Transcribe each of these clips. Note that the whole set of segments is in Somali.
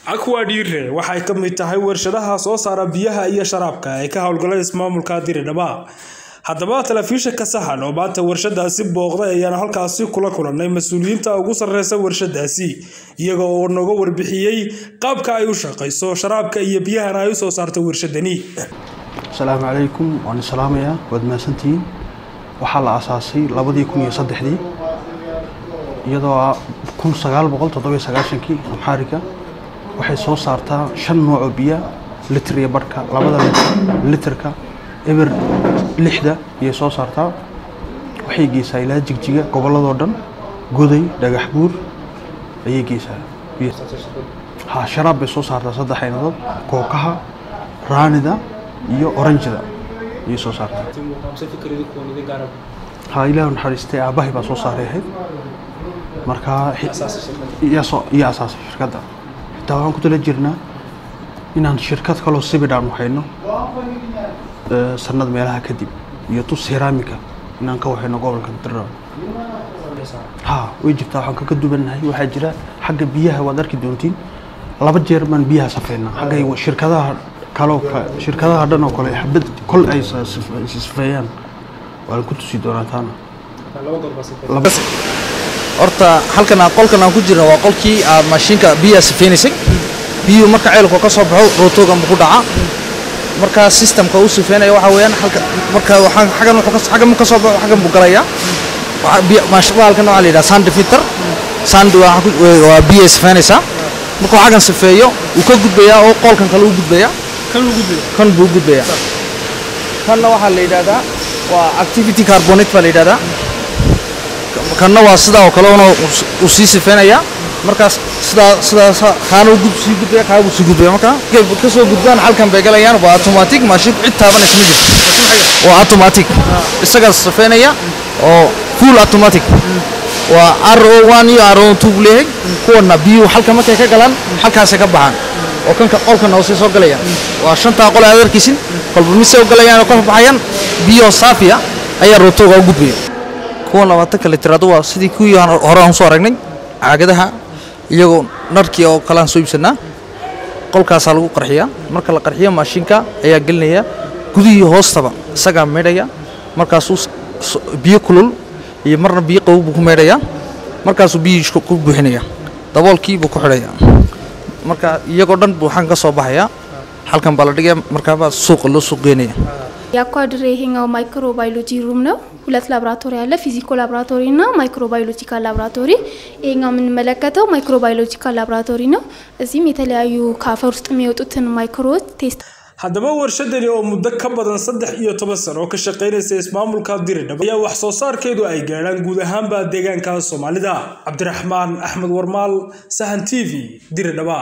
aquadire waxay ka mid tahay warshadaha soo saara biyaha iyo sharaabka ee ka howlgala ismaamulka diridhaba haddaba telefishinka sahan oo maanta warshadaasi booqday ayaana halkaasi kula kulanay mas-uuliyiinta ugu sarreysa warshadaasi iyaga oo nooga warbixiyey qaabka ay u shaqayso sharaabka iyo biyahana ay usoo saarto warshadani asalaamu calaykum waan islaamayaa waad mahadsantihiin waxaa la asaasay labadii kun iyo saddexdii iyadoo kun sagaal boqol toddobiyo sagaashankii amxaariga waxay soo saartaa shan nooc oo biya litir iyo barhka labada litirka eber lixda ayay soo saartaa waxay geysaa ilaa jigjiga gobolladoo dhan goday dhagax buur ayay geysaa ha sharaab bay soo saartaa saddex aynadood kookaha raanida iyo oranjida ayay soo saartaa ha ilaahu naxariistay aabbahay baa soo saaray ahayd markaa iyo asaasay shirkadda xitaa waxaan ku tala jirnaa inaan shirkad kaloo sibidhaan waxayno sanad meelaha kadib iyo tus heraamika inaan ka waxayno gobolka dira ha way jirtaa waxaan kaga duwannahay waxaa jira xagga biyaha waad arki doontiin laba jeer baan biyaha safeynaa xagga shirkadaha kaloo shirkadaha dhan oo kale xabad kol ay sifeeyaan waan ku tusi doonaa taana horta halkan qolkan aan ku jirna waa qolkii aad maashiinka biyaha sifeynaysay biyuhu marka ceelku ka soo baxo rootoogan buu ku dhacaa markaa systemka uu sifeynaya waxa weeyaan halka marka waxaan xagan wuxuu xagan ka soo baxo xagan buu galayaa halkan waxaa la yidhaha sand filter sand waa biyaha sifeynaysaa markuu xagan sifeeyo uu ka gudbayaa oo qolkan kale u gudbayaa kan buu gudbayaa kanna waxaa la yidhahdaa waa activity carbonate baa la yidhahdaa kanna waa sidaa oo kale una uu sii sifeynayaa markaas sidaa sidaas kaana uu sii gudbaya kaa buu sii gudbaya marka ka soo gudbaan halkan bay galayaan waa automatic maashinku cid taabanaysa ma jirto waa automatic isagaa sifeynaya oo full automatic waa ro one iyo ro two buu leeyahay kuwana biyuhu halka markay ka galaan halkaasay ka baxaan oo kanka qolkana hoose soo galayaan waa shantaa qol aad arkaysin kolba mise u galayaan oo ka baxayaan biyo saafiya ayaa rootooga u gudbaya kuwan labaatanka litiraadu waa sidii kuwii hore aan soo aragnay caagadaha iyagoo narkii oo kale aan soo iibsanaa qolkaasaa lagu qarxiyaa marka la qarxiyo maashinka ayaa gelinaya gudihii hoostaba isagaa meydhaya markaasuu biyo kulul iyo marna biyo qabow buu ku meydhayaa markaasuu biyihii ku buuxinaya daboolkii buu ku xidhaya marka iyagoo dhan buu waxaan ka soo baxayaa halkan baa la dhigaya markaabaa suuqa loo suuq geynaya የአኳድሬ ይሄኛው ማይክሮባዮሎጂ ሩም ነው። ሁለት ላብራቶሪ አለ፣ ፊዚኮ ላብራቶሪ እና ማይክሮባዮሎጂካል ላብራቶሪ። ይሄኛው የምንመለከተው ማይክሮባዮሎጂካል ላብራቶሪ ነው። እዚህም የተለያዩ ከአፈር ውስጥ የሚወጡትን ማይክሮዎች ቴስት haddaba warshadani oo muddo ka badan saddex iyo toban sano oo ka shaqaynaysa ismaamulka diridhab ayaa wax soo saarkeedu ay gaadhaan guud ahaanba deegaanka soomaalida cabdiraxmaan axmed warmaal sahan t v diridhaba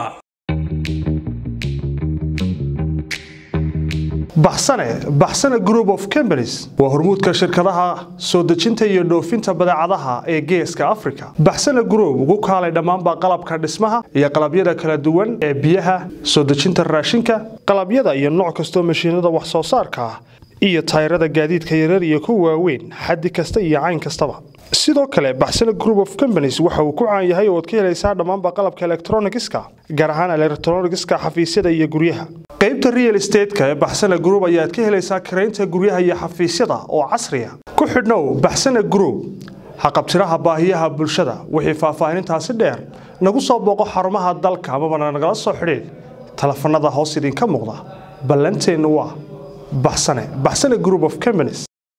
baxsane baxsane group of companies waa hormuudka shirkadaha soo dejinta iyo dhoofinta badeecadaha ee geeska africa baxsane group ugu kaalay dhammaanba qalabka dhismaha iyo qalabyada kala duwan ee biyaha soo dejinta raashinka qalabyada iyo nooc kastoo mashiinada wax soo saarka ah iyo tayrada gaadiidka yarar iyo kuwa waaweyn xaddi kasta iyo cayn kastaba sidoo kale baxsane group of companies waxa uu ku caan yahay oo ad ka helaysaa dhammaanba qalabka elektronigiska gaar ahaan elektronigiska xafiisyada iyo guryaha qaybta real estateska ee baxsane group ayaad ka helaysaa karaynta guryaha iyo xafiisyada oo casriya ku xidhnow baxsane group haqabtiraha baahiyaha bulshada wixii faahfaahinintaasi dheer nagu soo booqo xarumaha dalka amabana nagala soo xidhiid telefanada hoos idinka muuqda ballanteennu waa baxsane baxsane group of companies